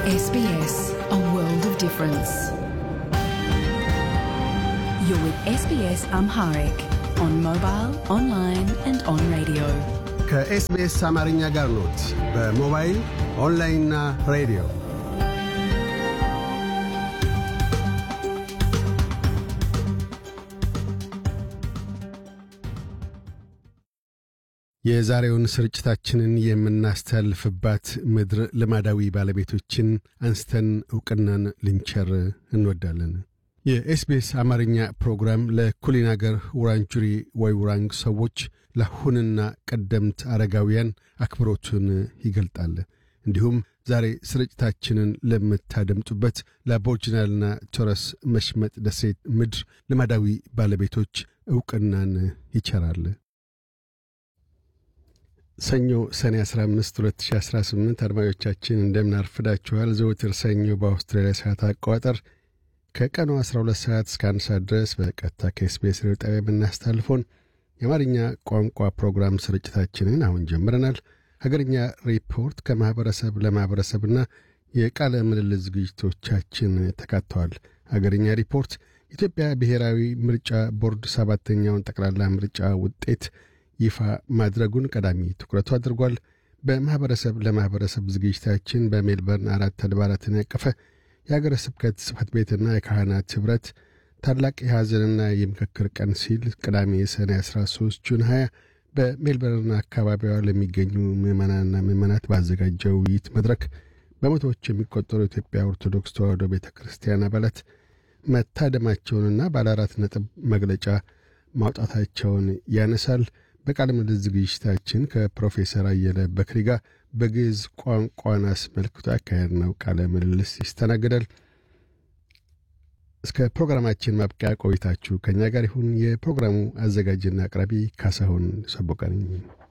SBS, a world of difference. You're with SBS Amharic on mobile, online, and on radio. ከኤስቢኤስ አማርኛ ጋር ኖት። በሞባይል ኦንላይንና ሬዲዮ የዛሬውን ስርጭታችንን የምናስተላልፍባት ምድር ልማዳዊ ባለቤቶችን አንስተን ዕውቅናን ልንቸር እንወዳለን። የኤስቢኤስ አማርኛ ፕሮግራም ለኩሊን አገር ውራንጁሪ ወይ ውራንግ ሰዎች ለአሁንና ቀደምት አረጋውያን አክብሮቱን ይገልጣል። እንዲሁም ዛሬ ስርጭታችንን ለምታደምጡበት ለአቦርጅናልና ቶረስ መሽመጥ ደሴት ምድር ልማዳዊ ባለቤቶች ዕውቅናን ይቸራል። ሰኞ ሰኔ 15 2018 አድማጮቻችን እንደምን አርፍዳችኋል። ዘወትር ሰኞ በአውስትራሊያ ሰዓት አቆጣጠር ከቀኑ 12 ሰዓት እስከ አንድ ሰዓት ድረስ በቀጥታ ከኤስቢኤስ ሬዲዮ ጣቢያ የምናስተላልፈውን የአማርኛ ቋንቋ ፕሮግራም ስርጭታችንን አሁን ጀምረናል። ሀገርኛ ሪፖርት ከማኅበረሰብ ለማኅበረሰብና የቃለ ምልልስ ዝግጅቶቻችን ተካተዋል። ሀገርኛ ሪፖርት ኢትዮጵያ ብሔራዊ ምርጫ ቦርድ ሰባተኛውን ጠቅላላ ምርጫ ውጤት ይፋ ማድረጉን ቀዳሚ ትኩረቱ አድርጓል። በማኅበረሰብ ለማኅበረሰብ ዝግጅታችን በሜልበርን አራት አድባራትን ያቀፈ የአገረ ስብከት ጽሕፈት ቤትና የካህናት ኅብረት ታላቅ የሐዘንና የምክክር ቀን ሲል ቅዳሜ ሰኔ 13 ጁን 20 በሜልበርን አካባቢዋ ለሚገኙ ምዕመናንና ምዕመናት ባዘጋጀው ውይይት መድረክ በመቶዎች የሚቆጠሩ የኢትዮጵያ ኦርቶዶክስ ተዋሕዶ ቤተ ክርስቲያን አባላት መታደማቸውንና ባለ አራት ነጥብ መግለጫ ማውጣታቸውን ያነሳል። በቃለ ምልልስ ዝግጅታችን ከፕሮፌሰር አየለ በክሪ ጋር በግዕዝ ቋንቋን አስመልክቶ ያካሄድ ነው ቃለ ምልልስ ይስተናግዳል። እስከ ፕሮግራማችን ማብቂያ ቆይታችሁ ከእኛ ጋር ይሁን። የፕሮግራሙ አዘጋጅና አቅራቢ ካሳሁን ሰቦቀ ነኝ።